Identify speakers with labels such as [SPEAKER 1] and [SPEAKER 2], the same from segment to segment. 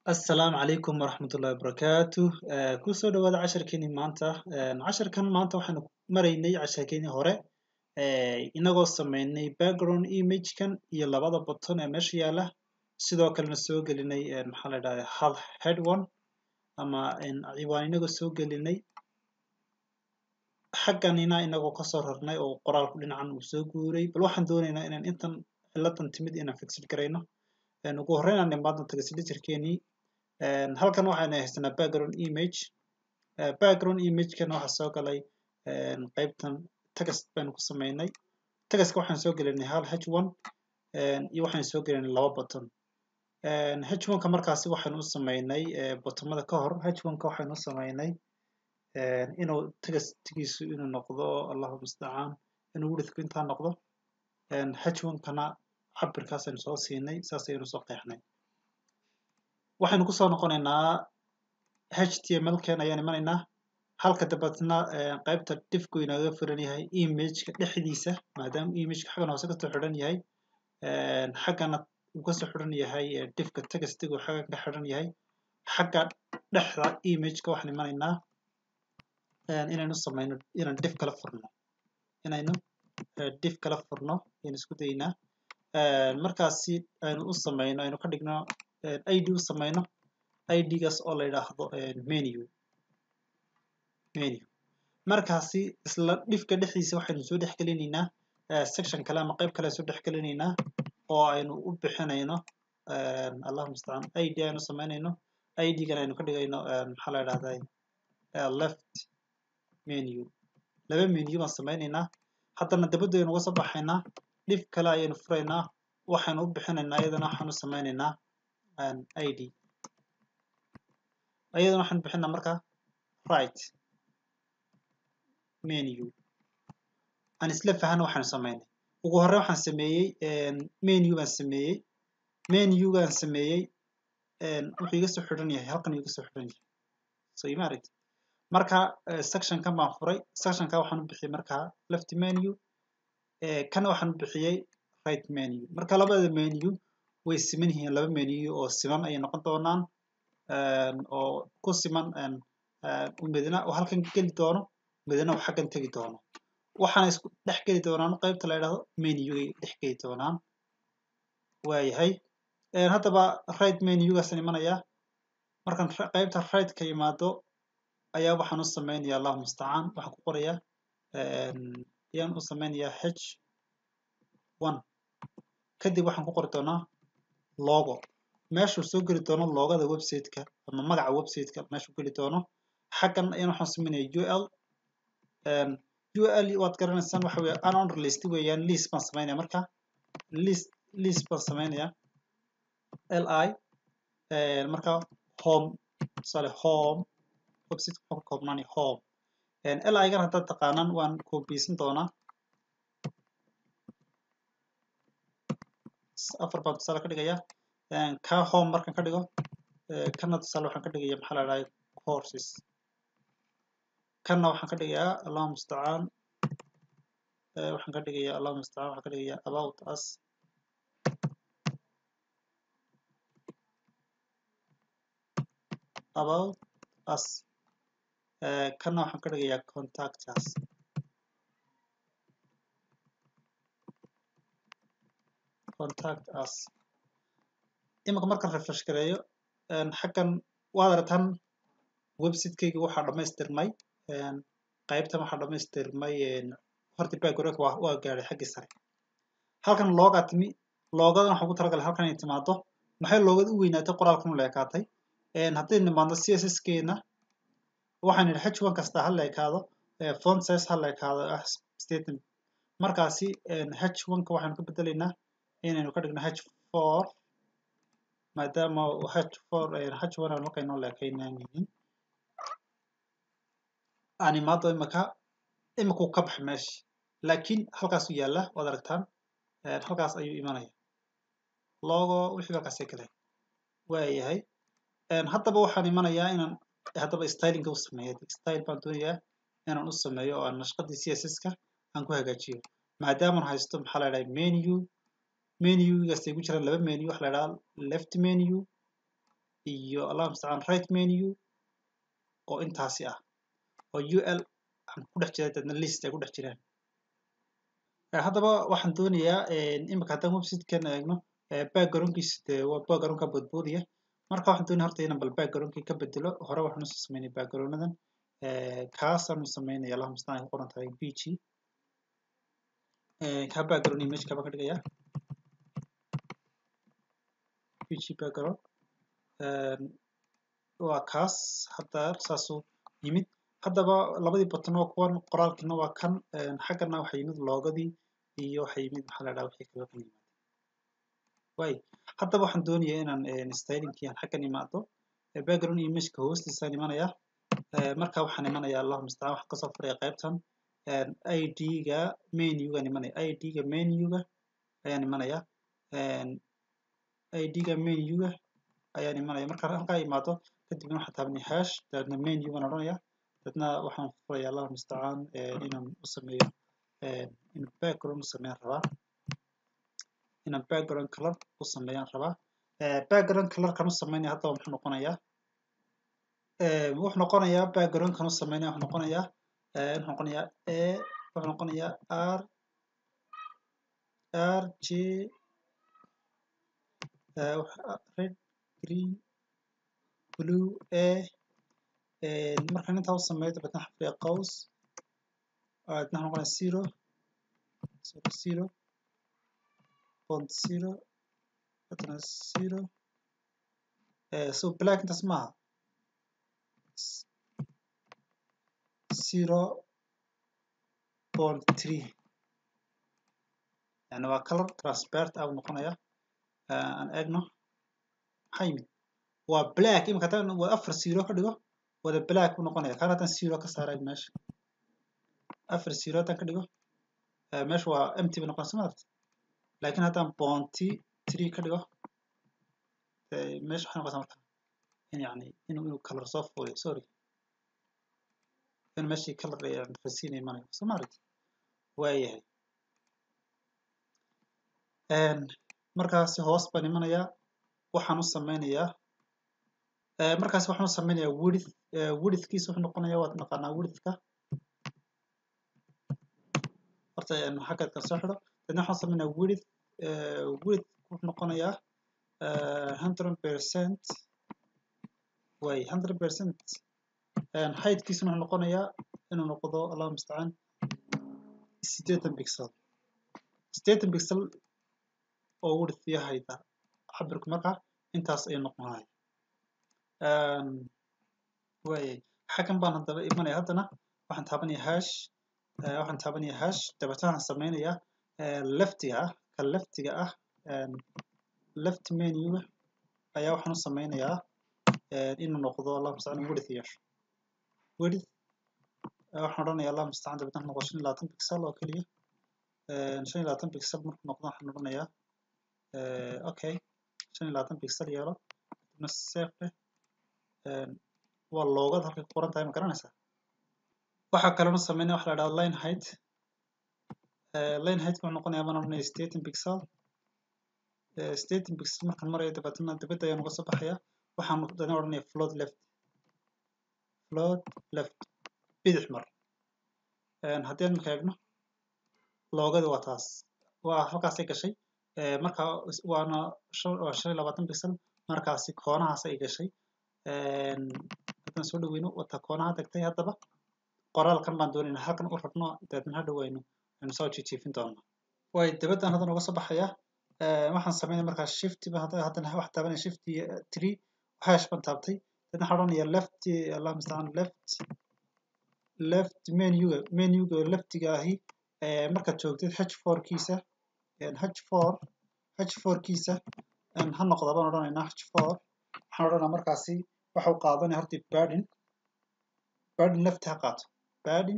[SPEAKER 1] Assalaamu calaykum waraxmatullaahi wabarakaatu kusoo dhawaada casharkeenii maanta casharkan maanta waxaanu maraynay casharkeenii hore inagoo sameynay background imagekan iyo labada button ee meesha yaala sidoo kalena soo gelinay maxaa la dhahdaa hal head one ama ciwaan inagoo soo gelinay xagganina inagoo kasoo rarnay oo qoraalku dhinacan uu soo guuray bal waxaan doonaynaa inaan intan ciladan timid inaan fixid garayno ugu horreyn aan imaadno tagaslitirkeenii halkan waxaynu haysanaa background image background imagekan waxaa soo galay qaybtan text baynu ku sameynay textka waxaan soo gelinay hal h one iyo waxaan soo gelinay laba button h one ka markaasi waxaynu u sameynay bottomada ka hor h one ka waxaynu u sameynay inuu textgiisu inuu noqdo allahu mustacaan inuu widthku intaa noqdo h one kana cabirkaasaynu soo siinay saas ayaynu soo qeexnay waxaynu kusoo noqonaynaa html ken ayaan imanaynaa halka dabeetna qaybta diffku inooga furan yahay imageka dhexdiisa maadaama imageka xaggan hoose kasoo xidhan yahay xaggana uu kasoo xidhan yahay diffka textigu xaggan ka xidhan yahay xagga dhexda imageka waxaan imanaynaa inaynu sameyno inaan diff kala furno inaynu diff kala furno ayaan isku daynaa markaasi aynu u sameyno aynu ka dhigno id u sameyno idgaas oo la yidhaahdo menu menu markaasi isla dhifka dhexdiisa waxaynu soo dhex gelinaynaa section kale ama qayb kale soo dhex gelinaynaa oo aynu u bixinayno allahu mustacaan id aynu sameynayno idgan aynu ka dhigayno maxaa la yidhahdaa left menu laba menu baan sameynaynaa haddana dabadda aynu uga soo baxaynaa dhif kale ayaynu furaynaa waxaynu u bixinaynaa iyadana waxaanu sameynaynaa id iyadana waxaanu bixinaa marka right menu aan isla fahana waxaanu sameynay ugu horreyn waxaan sameeyey menu baan sameeyey menugaan sameeyey wuxuu iga soo xidhan yahay halkan iga soo xidhan yahay so ima aragti marka sectionkan baan furay sectionka waxaan u bixiyey marka left menu kana waxaan u bixiyey right menu marka labada menu way siman yihiin laba menu oo siman ayay noqon doonaan oo ku siman midna oo halkan geli doono midna oo xaggan tegi doono waxaana isku dhex geli doonaan qaybta la yidhahdo menugay dhex geli doonaan waayahay haddaba right menugaasaan imanayaa markaan qaybta right ka yimaado ayaa waxaan u sameynayaa allahu mustacaan waxaan ku qorayaa ayaan u sameynayaa h one kadib waxaan ku qori doonaa logo meeshuu soo geli doono loogada websiteka ama magaca websiteka meeshuu geli doono xaggan ayaan waxaan sameynaya ul ul waad garanaysaan waxa weeye unowned list weeyaan list baan sameynaya marka list list baan sameynaya li marka home tusaale home website wuxuu ka koobnaanaya home li-gan haddaad taqaanaan waan koobiyeysan doonaa afar baan tusaale ka dhigaya ka home markaan ka dhigo kana tusaale waxaan ka dhigaya maxaa la dhahay courses kana waxaan ka dhigayaa allahu mustacaan waxaan ka dhigayaa allahu mustacaan waxaan ka dhigayaa about us about us kana waxaan ka dhigayaa contact us contact us iminka markaan refresh gareeyo xaggan waad aragtaan websitekeyga waxaa dhammaystirmay qaybtan waxaa dhammaystirmay horta background waa waa gaadhay xaggii sare halkan loogaa timi loogadan waxaan ku talagalay halkan inay timaado maxay loogada u weynaatay qoraalkan la ekaatay haddaynu nimaadno css keena waxaan idhi h one kasta ha la ekaado font size ha la ekaado ah statement markaasi h one ka waxaanu ka bedelaynaa inaynu ka dhigno h four maadaama h four h one aan markaynoo leekaynaan yihiin aan imaado imika imikuu ka baxa meesha laakiin halkaasuu yaalla waad aragtaan halkaas ayuu imanaya logo wixii halkaasay galeen waayahay haddaba waxaan imanayaa inaan haddaba stylinga u sameeyo style baan doonayaa inaan u sameeyo oo aan nashqadii css-ka aan ku hagaajiyo maadaamaan haysto maxaa la dhahay menu menugaas ay ku jiraan laba menu waxa la dhahaa left menu iyo allah mustacaan right menu oo intaasi ah oo ul aan ku dhex jira dadna list ay ku dhex jiraan haddaba waxaan doonayaa imika haddaan websitekan eegno backgroundkiisa dee waa backgroundka boodboodiya marka waxaan doonaya horta inaan bal backgroundkii ka bedelo hore waxaan usoo sameynay backgroundadan kaasaan sameynaya allah mustacaan ay ku qoran tahay b g ka background image kaba ka dhigaya pg background waa kaas hadda saasuu yimid haddaba labadii button waa kuwan qoraalkiina waa kan xaggana waxaa yimid loogadii iyo waxaa yimid maxaa la dhaha wixii kale kan yimaada way haddaba waxaan doonayaa inaan stylingkii aan xaggan imaado background imageka hoostiisaan imanaya marka waxaan imanaya allahu mustacaan waxaan kasoo furaya qaybtan id-ga menugaan imanaya id-ga menuga ayaan imanaya id-ga menuga ayaan imanaya marka halkaa imaado kadibna waxaan taabanaya hash dabeedna menugaan odhanaya dabeedna waxaan furaya allahu mustacaan inaan u sameeyo in background u sameeyaan rabaa inaan background color u sameeyaan rabaa background colorkan u sameynaya haddaba muxuu noqonayaa wuxuu noqonayaa backgroundkan u sameynaya wuxuu noqonayaa wuxuu noqonayaa a wuxuu noqonayaa r r j red green blue a markaan intaa u sameeyo dabeetna xafriya qaws dabeetna wuxuu noqonayaa zero zero zero point zero dabeetna zero so black intaas maaha zero point three yani waa color transparent ah noqonaya aan eegno maxaa yimid waa black imika haddaan waa afar zero ka dhigo wada black buu noqonaya kan haddaan zero ka saaray meesha afar zero haddaan ka dhigo meesha waa empty bay noqonaysa maarta laakiin haddaan bounty three ka dhigo meesha waxay noqonaysaa marka in yani inuu inuu color soo fuuliyo sorry in meeshii color ayaan rasiina imanayo soo maaragti waayahay markaasi hoos baan imanayaa waxaan u sameynayaa markaasi waxaan u sameynayaa width widthkiisa wuxuu noqonayaa waad naqaanaa widthka horta xaggeedkan soo xidho dadna waxaan sameynayaa width width wuxuu noqonayaa hundred percent way hundred percent heightkiisuna wuxuu noqonayaa inuu noqdo allahu mustacaan siddeetan pixel siddeetan pixel oo width iyo height ah cabirku marka intaas ayuu noqonaya waayay xaggan baan haddaba imanaya haddana waxaan taabanaya hash waxaan taabanaya hash dabeetna waxaan sameynayaa leftiga ah ka leftiga ah left menuga ayaa waxaan u sameynayaa inuu noqdo allah mustacaan width yeesho width waxaan odhanayaa allah mustacaan dabeetna noqdo shan iyo labaatan pixel oo keliya shan iyo labaatan pixel markuu noqdo waxaan odhanayaa okay shan iyo labaatan pixel yeelo kadibna save leh waa loogada halkay ku qoran tahay ma garanaysaa waxaa kalena sameynaya waxa la dhahdaa line height line height wuxuu noqonayaa baan odhanaya staten pixel staten pixel markaan marayo dabeetna dibadda ayaan uga soo baxaya waxaan dana odhanaya float left float left bidix mar haddii aan marka eegno loogada waa taas waa halkaasay gashay marka waana waa shan iyo labaatan pixel markaasi koonahaas ay gashay haddaan soo dhaweyno wata koonaha tagtay haddaba qoraalkan baan doonayna halkan u rabno dabeetna ha dhaweyno aynu soo jijiifin doonaa way dibaddan haddana uga soo baxaya waxaan sameynaya markaa shift haddana wax taabanaya shift three hash baan taabtay dabeetna waxaan odhanaya left allah mustacaan left left menuga menuga leftiga ahi markaad joogtid h four kiisa h four h four kiisa ha noqda baan odhanaynaa h four waxaan odhanaa markaasi waxau qaadanaya horta badin badin left ha qaato badin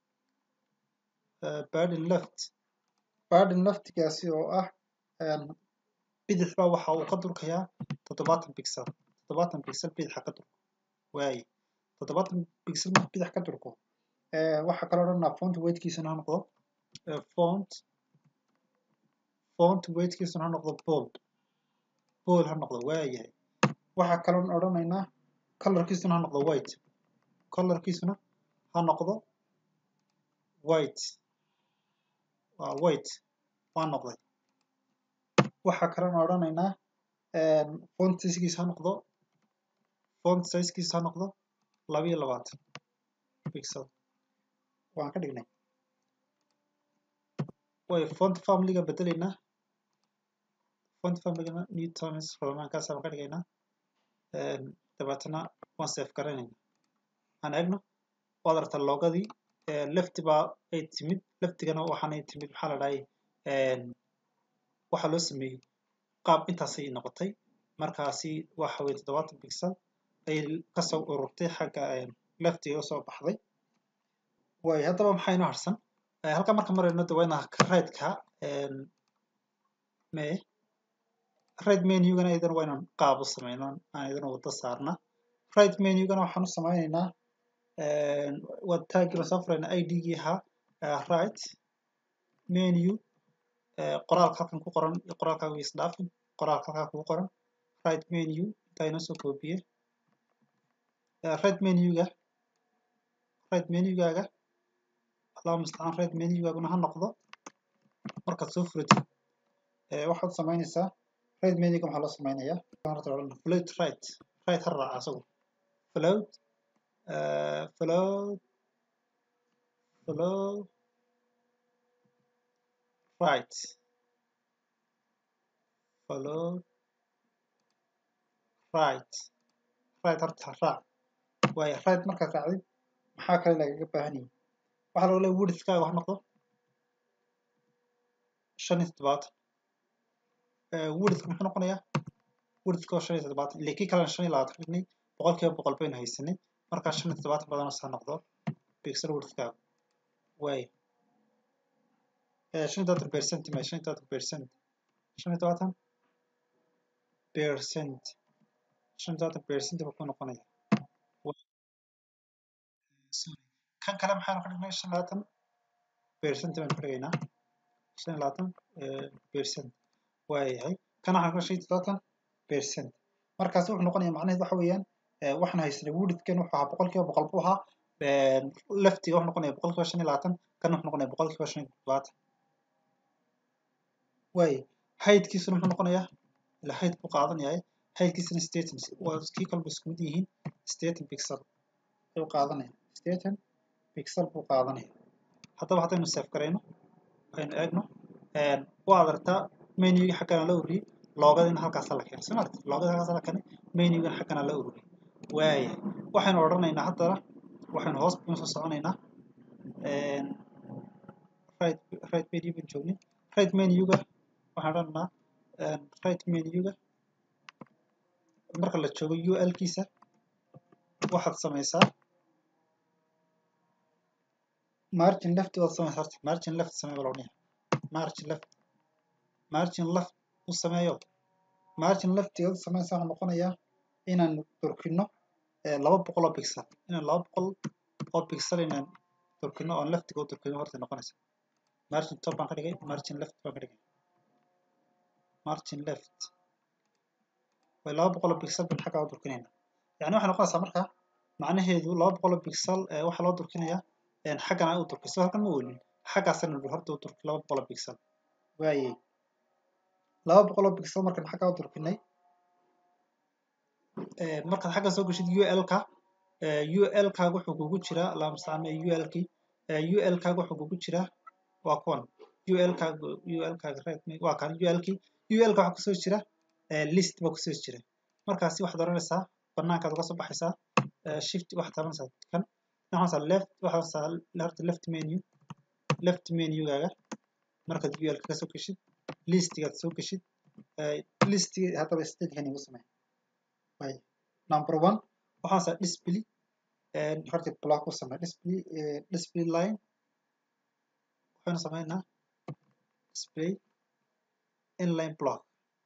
[SPEAKER 1] badin left badin leftigaasi oo ah bidix baa waxa uu ka durkayaa toddobaatan pixel toddobaatan pixel bidixa ka durko waaye toddobaatan pixel marka bidix ka durko waxaa kaloo odhanaa font weightkiisuna ha noqdo font font weightkiisuna ha noqdo bold bold ha noqdo waayahay waxaa kaloon odhanaynaa colorkiisuna ha noqdo white colorkiisuna ha noqdo white waa white waa noqday waxaa kaloon odhanaynaa font sizekiisa ha noqdo font sizekiisa ha noqdo laba iyo labaatan pixel waan ka dhignay way font familyga bedelaynaa font familygana newtons romankaas baan ka dhigaynaa dabeetana waan save garanaynaa aan eegno waad aragtaa loogadii lefti baa ay timid leftigana waxaanay timid maxaa la dhahay waxaa loo sameeyey qaab intaasay noqotay markaasi waxa weye toddobaatan pixel ay kasoo ururtay xagga leftiga usoo baxday way haddaba maxaa inoo harsan halka marka marayno de waa inaa right-ka me right menugana iyadana waa inaan qaab u sameyno aan iyadana wada saarna right menugana waxaan u sameyneynaa waa taagii soo furayna id-gii ahaa right menu qoraalka halkan ku qoran iyo qoraalkaaga way isdhaafin qoraalka halkaa kugu qoran right menu intaa inoo soo koobiye right menuga right menugaaga allahuma mustacaan right menugaaguna ha noqdo markaad soo furatid waxaad samaynaysaa right menuga maxaa loo samaynayaa float right right ha raaca asagu float float float right float right right horta raac waayo right markaad raacdid maxaa kale lagaga baahan yahay waxaa laga leeya widthkaaga wax noqdo shan iyo toddobaatan widthka muxuu noqonayaa widthka oo shan iyo toddobaatan ile kii kalena shan iyo labaatan dhignay boqol kiiba boqol baynu haysanay markaa shan iyo toddobaatan badanoo saa noqdo pixel widthkaaga waayo shan iyo toddobaatan percent ma shan iyo toddobaatan percent shan iyo toddobaatan percent shan iyo toddobaatan percent buu ku noqonaya kan kale maxaanu ka dhignay shan labaatan percent baynu ka dhigaynaa shan labaatan percent waayahay kan waxaan ka shan toddobaatan percent markaas wuxuu noqonaya macnaheed waxa weeyaan waxaan haysanay widthkan wuxuu ahaa boqol kiiba boqol buu ahaa leftiga wuxuu noqonaya boqol kiiba shan iyo labaatan kan wuxuu noqonaya boqol kiiba shan iyo toddobaatan waaye haydkiisuna muxuu noqonayaa ila hayd buu qaadan yahay haydkiisuna staten waa kii kalba isku mid yihiin staten pixel ayuu qaadanaya staten pixel buu qaadanaya haddaba haddaynu save garayno aynu eegno waad aragtaa menugii xaggana la ururiyey loogadina halkaasa la keenay soma aragti loogada halkaasa la keenay menugana xaggana la ururiyey waaya waxaynu odhanaynaa haddana waxaynu hoos baynu soo soconaynaa right right menu baynu joognay right menuga waxaan odhanaynaa right menuga marka la joogo ul kiisa waxaad samaysaa margin left waad samaysaa horta margin left samee baa loodhanaya margin left margin left u sameeyo margin leftiga u samaysa waxaa noqonayaa inaan durkino laba boqol oo pixel inaan laba boqol oo pixel inaan durkino oon leftiga u durkino horta noqonaysa margin top baan ka dhigay margin left baan ka dhigay margin left way laba boqol oo pixel baan xaggaa u durkinayna yani waxay noqonaysaa marka macnaheedu laba boqol oo pixel waxaa loo durkinayaa xaggana u durkay soo halkan ma weelin xaggaasana horta u durkay laba boqol oo pixel waayey laba boqol oo pixel markaan xaggaa u durkinay markaad xagga soo gashid ul-ka ul-kaaga wuxuu kugu jiraa allahuma mustacaan ul-kii ul-kaaga wuxuu kugu jiraa waa kuwan ul-kaaga ul-kaaga waa kan ul-kii ul-ka waxaa kusoo jira list baa kusoo jira markaasi waxaad oranaysaa banaankaad uga soo baxaysaa shift waxaad taabanaysaa kan waxaa left waxaa horta left menu left menugaaga markaad ul ka soo geshid listigaad soo geshid listiga haddaba statekan igu samey way number one waxaasaa display horta block u samey display display line waxaynu sameynaa display inline block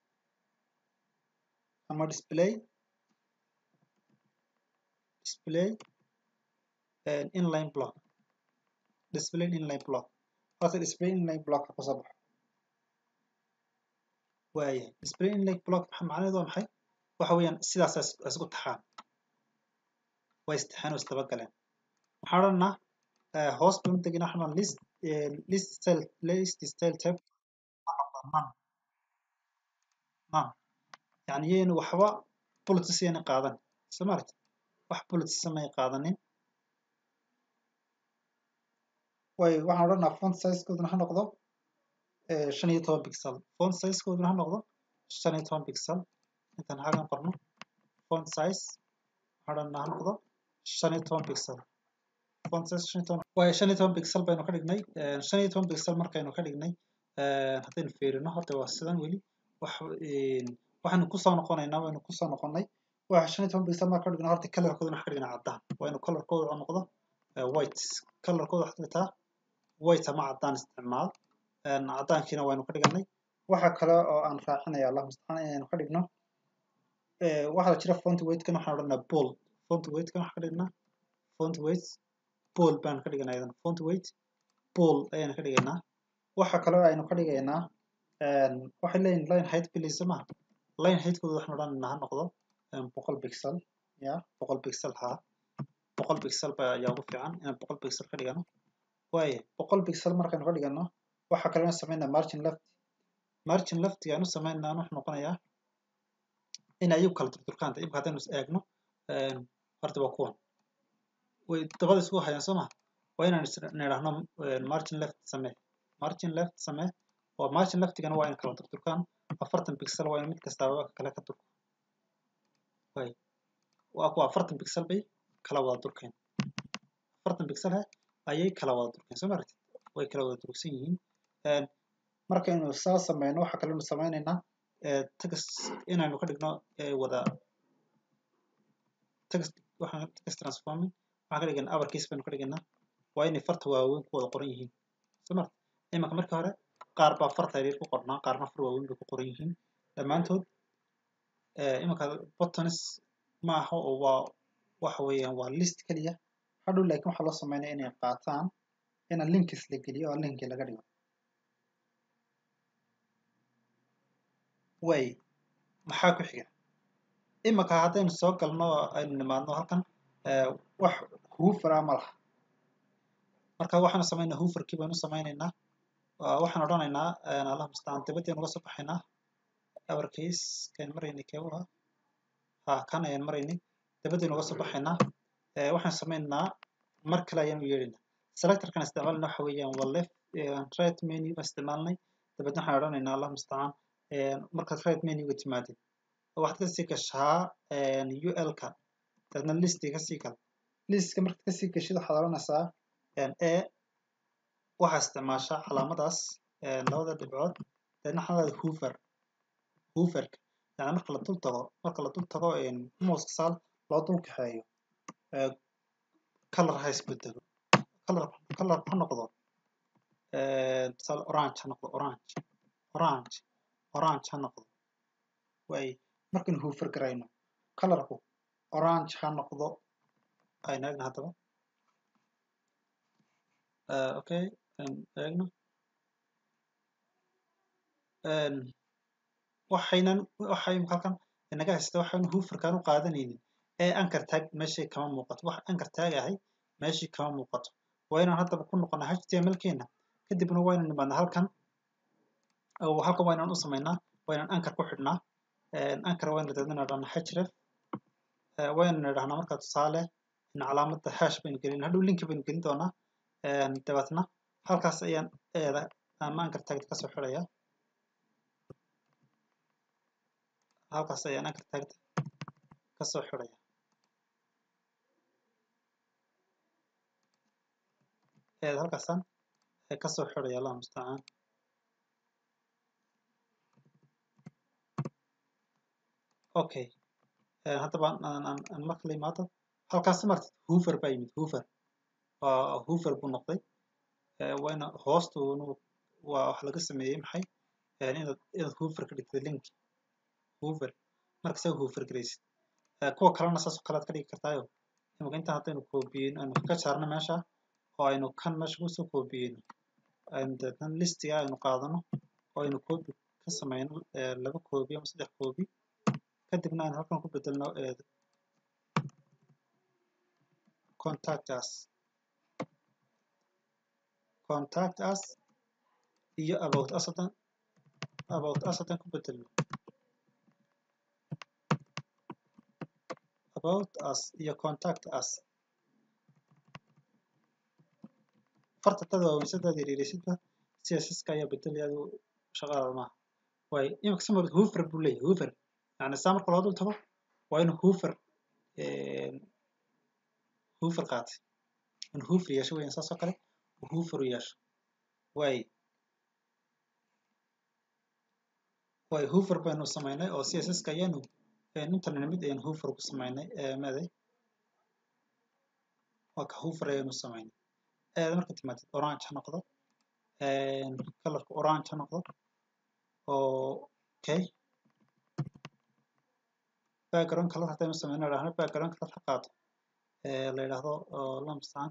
[SPEAKER 1] ama display display inline block display inline block horta display inline block ka soo baxo waaya display inline block macnaheedu waa maxay waxa weeyaan sidaas isku taxaan way istixaan oo isdaba galeen waxaan odhanaa hoos baan u deginaa waxaan list list style list style tab man man yani yayna waxba bullets yayna qaadan soo maaragti wax bullets samay qaadanin way waxaan odhanaa font sizekooduna ha noqdo shan iyo toban pixel font sizekooduna ha noqdo shan iyo toban pixel intaan xagan qorno font size waxaan odhanaa ha noqdo shan iyo toban pixel font size shan iyo toban way shan iyo toban pixel baynu ka dhignay shan iyo toban pixel markaynu ka dhignay haddaynu fiirino horta waa sidan weli wax waxaynu kusoo noqonaynaa waynu kusoo noqonay waxa shan iyo toban pixel marka ka dhignay horta colorkooduna waxa ka dhignaa caddaan waa inu colorkooda noqdo white colorkooda waxaad dhigtaa white ama caddaan isticmaal caddaankiina waynu ka dhiganay waxa kale oo aan raacinaya allah mustacaan inaynu ka dhigno waxaa jira font weightkan waxaan odhanaa bold font weightkan waxaan ka dhignaa font weight bold baan ka dhiganaa idan font weight bold ayaan ka dhigaynaa waxa kale oo aynu ka dhigaynaa waxay leeyihin line height please ma line heightkooda waxaan odhanaynaa ha noqdo boqol pixel ya boqol pixel haa boqol pixel ba ayaa ugu fiican inaan boqol pixel ka dhigano waaye boqol pixel markaynu ka dhigano waxa kalena sameynaa margin left margin leftiga aanu sameynaa wuxuu noqonayaa in ayagu kala turturkaanta imika haddaynu is eegno horta waa kuwan way dabada isku hayaan soo ma waa inaan nidhaahno margin left samee margin left samee oo margin leftigana waa in kala turturkaan afartan pixel waa in mid kastaaba kale ka turko way waa kuwa afartan pixel bay kala wada durkeen afartan pixel he ayay kala wada durkeen soo maaragtid way kala wada durugsan yihiin markaynu saa sameyno waxa kalenu sameynaynaa text inaynu ka dhigno wada text waxaan text transforming waxaan ka dhiganaa abarkiis baynu ka dhiganaa waa inay farta waaweyn ku wada qoran yihiin soo marka imanka markii hore qaar baa farta yaryar ku qornaa qaarna far waaweyn bay ku qoran yihiin dhammaantood imanka buttons ma aha oo waa waxa weeyaan waa list keliya hadhow laakiin waxaa loo sameynaya inay qaataan ina linkis la geliyo oo linki laga dhigo way maxaa ku xiga imanka haddaynu soo galno aynu nimaadno halkan wax huufara ma laha marka waxaanu sameynaa huufarkii baynu sameynaynaa waxaan odhanaynaa allah mustacaan dibadaynu uga soo baxaynaa abarkiis kayn maraynay kee uha ha kan ayaan maraynay dibadaynu uga soo baxaynaa waxaan sameynaynaa mar kale ayaanu yeedhaynaa selectorkan isticmaalna waxa weeyaan waa left right menu baan isticmaalnay dabeedna waxaan odhanaynaa allah mustacaan markaad right menuga timaadid waxaad kasii gashaa ul-ka dabeedna listi kasii gal listka markaad kasii gashid waxaad odhanaysaa e waxaa isticmaashaa calaamadaas labada dhibcood dabeedna waxaa leedahay hoover hooverka yani marka la dul tago marka la dul tago mouska saal loo dul kaxeeyo color ha isbedelo color color ha noqdo tusaale orange ha noqdo orange orange orange ha noqdo way markaynu hoover garayno colorku orange ha noqdo aynu eegna haddaba okay eegno waxaynan waxay halkan inaga haysta waxaynu hooverkaan u qaadanaynin ee anchor tag meeshii kama muuqato wax anchor tag ahay meeshii kama muuqato waa inaan haddaba ku noqonaa html keena kadibna waa inaan nimaadnaa halkan halkan waa inaan u samaynaa waa inaan anchor ku xidhnaa anchor waa inaan dadna idhahnaa href waa inaan idhahnaa markaa tusaale in calaamadda hash baynu gelin hadhow linki baynu gelin doonaa dabeetna halkaas ayaan eeda ama anchor tagta kasoo xidhaya halkaas ayaan anchor tagta kasoo xidhaya eed halkaasaan kasoo xidhaya allah mustacaan okay haddaba aan marka la imaado halkaas martid hoover baa yimid hoover waa hoover buu noqday waana hoostuunu waa wax laga sameeyey maxay inaad inaad hoover ka dhigtid link hoover marka saa hoover garaysid kuwa kalena saas oo kale aad ka dhigi kartaayo imika intaan haddaynu koobiyeyno aynu ka saarno meesha oo aynu kan meesha kusoo koobiyeyno aynu deetna listiga aynu qaadano oo aynu koobi ka sameyno laba koobi ama saddex koobi kadibna aan halkan ku bedelno contact us contact us iyo about us hadan about us hadan ku bedelno about us iyo contact us farta tada waaweysadaad yaryaraysidba cssiska ayaa bedelaya adigu shaqadaada maaha waayo imika samar hoofer buu leeyahay hoofer yani saa marka loo dul tago waa inuu hoofer hoofer qaatay inuu hoofer yeesho weeyaan saas oo kale uu hoofer u yeesho waayo waayo hoofer baynu samaynay oo cssiska ayaanu intan nimid ayaan hoofer ku samaynay maaday waa ka hoofer ayaanu samaynay aada marka timaadid orange ha noqdo kalarka orange ha noqdo okay background color haddaynu sameyno idhahno background color ha qaato la yidhaahdo lamsan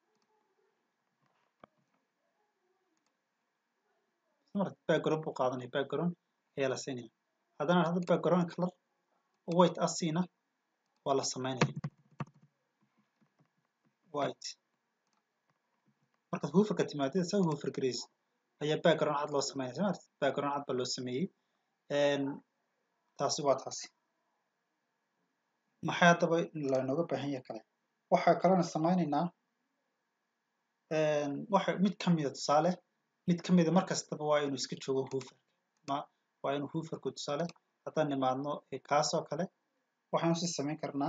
[SPEAKER 1] background buu qaadanaya background ayaa la siinaya haddana idhahdo background color white asina waa la sameynaya white markaad hooferka timaadid isaga hoofer garaysa ayaa background cad loo sameynaya soo martid background cad baa loo sameeyey taasi waa taasi maxay haddaba lanooga baahan yahay kale waxaa kalena sameynaynaa waxa mid ka mida tusaale mid ka mida mar kastaba waa inuu iska joogo hooferka ma waa inuu hooferku tusaale haddaan nimaadno kaasoo kale waxaanu si samayn karnaa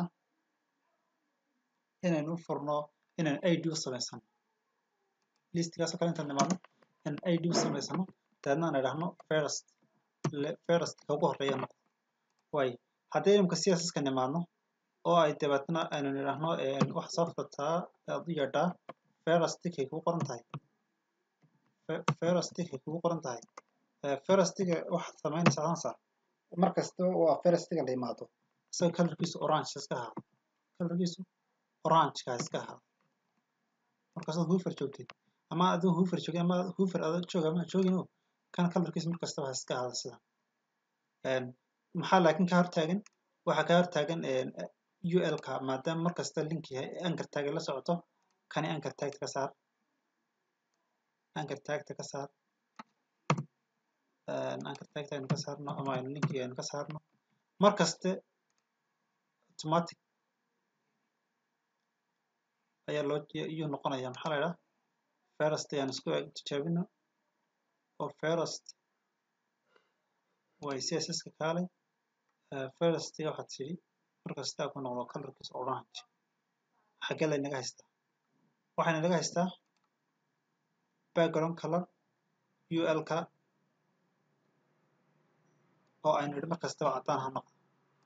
[SPEAKER 1] inaynu u furno inaan id u samaysano listigaasoo kale intaan nimaadno inaan id u samaysano dabeedna aan idhahno first first ka ugu horreeya noqdo waayo haddii imika cssiska nimaadno oo ay dabeetna aynu nidhahno waxa soo furtaa aad u yeedhaa firastikay kugu qoran tahay firastikay kugu qoran tahay firastiga waxaad samaynaysaa hansa mar kasta oo firastiga la yimaado isaga kalarkiisu orange iska ahaado kalarkiisu orangeka iska ahaado markaasaad hoofer joogtid ama aduu hoofer joogin ama hoofer adoo jooga ama joogin kan kalarkiisu mar kastaba iska ahaado sidan maxaa laakiin ka hortaagan waxaa ka hortaagan ul-ka maadaama mar kasta link yahay anchor tag la socoto kani anchor tagta ka saar anchor tagta ka saar anchor tagta aynu ka saarno ama aynu linkiga aynu ka saarno mar kaste automatic ayaa loo iyuu noqonaya maxaa la idhaha first ayaan isku tijaabino oo first way cssiska kaalay firstiga waxaad tidhi markastaa ku noqdo colorkiisa orange xaggee laynaga haystaa waxayna naga haystaa background color ul-ka oo aynu idhi mar kastaba caddaan ha noqdo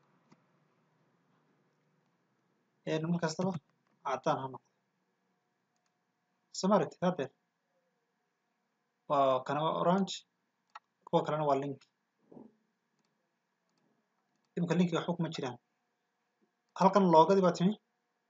[SPEAKER 1] aynu mar kastaba caddaan ha noqdo somaragti hadeer waa kana waa orange kuwa kalena waa link imika linkiga waxba kuma jiraan halkan loogadii baa timi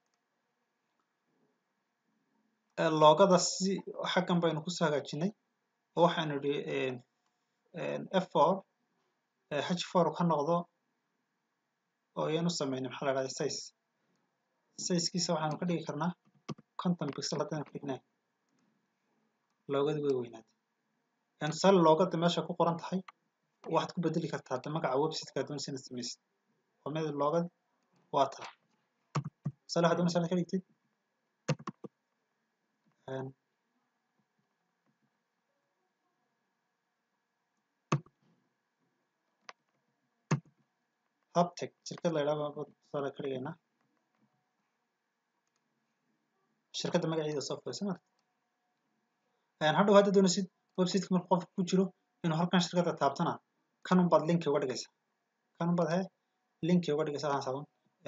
[SPEAKER 1] loogada si xaggan baynu kusoo hagaajinay oo waxaanu idhi f four h four ka noqdo oo ayaan u sameynay maxaa la dhahda size sizekiisa waxaanu ka dhigi karnaa conton pixel haddaan ka dhignay loogadii way weynaatay tusaale loogada meesha ku qoran tahay waxaad ku bedeli kartaa hadda magaca websiteka doonaysa inaad samaysid waa mid loogad waa taa tusaale waxaad doonaysa inaad ka dhigtid hubtech shirkad la yidhaha baan tusaale ka dhigaynaa shirkadda magaceeda soo furaysa marka hadhow hadda doonaysid websiteka marka qofka ku jiro inuu halkan shirkadda taabtana kanun baad linki uga dhigaysa kanun baad he linki uga dhigaysa waxaan saban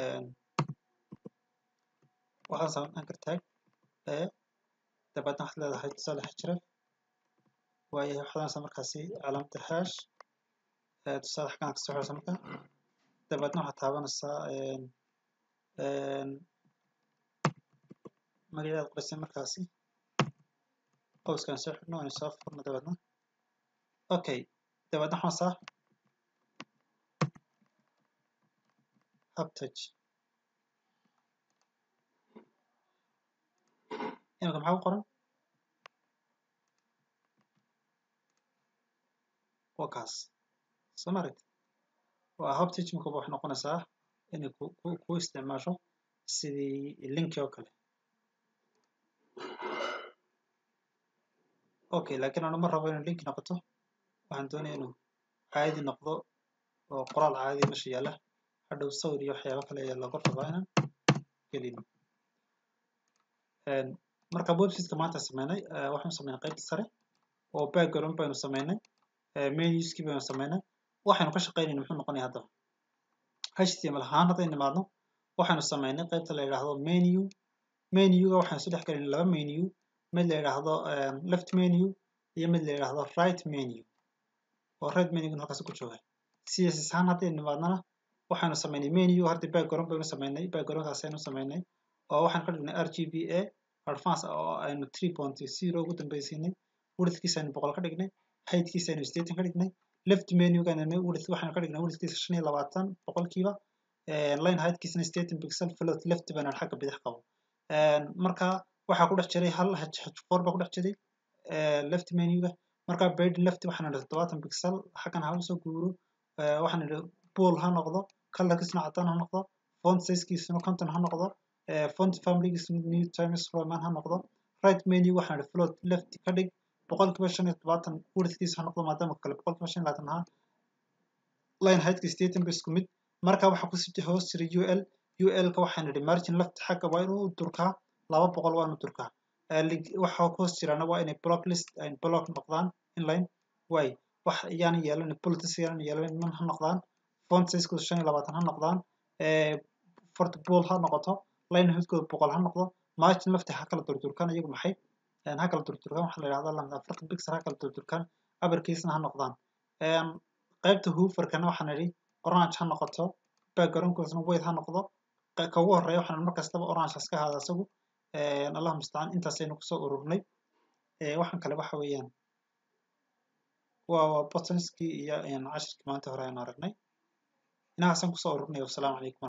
[SPEAKER 1] waxaan saban anchor tag ee dabeedna waxaad leedahay tusaale xajref waayo waxaad doonaysaa markaasi calaamada hash tusaale xaggan kasoo xiraysa marka dabeedna waxaad taabanaysaa magaceeda qoraysay markaasi qowskaan soo xidhno aynu soo furno dabeedna okay dabeedna waxaan saa uptouch imika maxaa ku qoran waa kaas soo ma aragti waa uptouch imika waxay noqonaysaa inay ku ku ku isticmaasho sidii linki oo kale okay laakiin anu ma rabo inuu linki noqoto waxaan doonaya inuu caadi noqdo oo qoraal caadi meesha yaalla hadhow sawir iyo waxyaabo kale ayaa looga rabaa inaan gelino marka websiteka maanta sameynay waxaanu sameynay qaybta sare oo background baynu sameynay menuskii baynu sameynay waxaynu ka shaqeynayna muxuu noqonaya haddaba html ahaan hadday nimaadno waxaynu sameynay qaybta la yidhaahdo menu menuga waxaynu isu dhex gelinay laba menu mid la yidhaahdo left menu iyo mid la yidhaahdo right menu oo right menugan halkaas ku jooga css ahaan hadday nimaadnana waxaynu sameynay menu horta background baynu sameynay backgroundkaas aynu sameynay oo waxaan ka dhignay rgba advance oo aynu three point zero ugu dambeysiinay widthkiisa aynu boqol ka dhignay heightkiisa aynu sideetan ka dhignay left menugan width waxaynu ka dhignay widthkiisa shan iyo labaatan boqolkiiba line heightkiisana sideetan pixel float left bana xagga bidix qabo marka waxaa ku dhex jiray hal h4 baa ku dhex jiray left menuga marka bed left waxaan idhi todobaatan pixel xaggan ha usoo guuro waxaan idhi pool ha noqdo colorkiisuna cadaan ha noqdo font sizekiisuna conton ha noqdo font familygiisuna new times roman ha noqdo right menu waxaan idhi float left ka dhig boqolkiiba shan iyo todobaatan widthkiisa ha noqdo maadaama kale boqolkiiba shan iyo labaatan ahaa line heightka sideetan ba isku mid marka waxaa kusii hoos jiray ul ul-ka waxaan idhi margin left xagga waa inuu durkaa laba boqol waa inuu durkaa waxa ku hoos jiraana waa inay block list ay block noqdaan inline way wax iyaan yeelan politis yaan yeelan man ha noqdaan font sizekooda shan iyo labaatan ha noqdaan fort ball ha noqoto line hoodkooda boqol ha noqdo margin left ha kala durdurkaan iyagu maxay ha kala durdurkaan waxaa la yidhahdaa afartan pixel ha kala durdurkaan abarkiisna ha noqdaan qaybta hooverkana waxaan idhi orange ha noqoto backgroundkoodana white ha noqdo ka ugu horeeya waxaan mar kastaba orange iska ahaada isagu allah mustacaan intaasaynu kusoo ururnay waxaan kale waxa weeyaan waa waa bottonskii iyo cashirkii maanta hore aynu aragnay inahaasaan kusoo ururnay wasalaamu calaykum